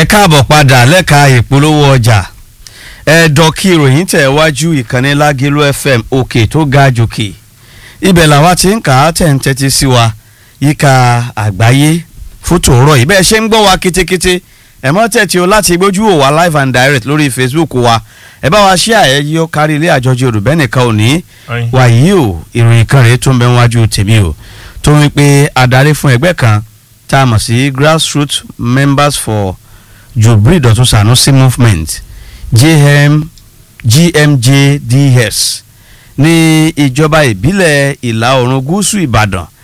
ẹ káàbọ̀ padà lẹ́ka ìpolówó ọjà ẹ̀ẹ́dọ̀ kí ìròyìn tẹ̀ wájú ìkànnì lágẹ̀lú fm òkè tó ga jòkè ibẹ̀ làwa ti ń kà á tẹ̀ ń tẹ́tí sí wa yíká àgbáyé fótó ọ̀rọ̀ yìí bẹ́ẹ̀ ṣe ń gbọ́ wa kétékété ẹ mọ́ tẹ̀tí o láti gbójú wò wá live and direct lórí facebook wa ẹ bá wa ṣí àyẹyẹ ó kárí ilé àjọjọ olùbẹ́ nìkan ò ní wàyí o ìròyìn kan rèé tó ń bẹ wájú tèmi o tó ń pé adarí fún ẹgbẹ́ kan tá a mọ̀ sí grassroots members for Jubril Dọ̀tun Sanusi movement JM, GMJDS ní ìjọba ìbílẹ̀ ìlà oòrùn gúúsù Ìbàdàn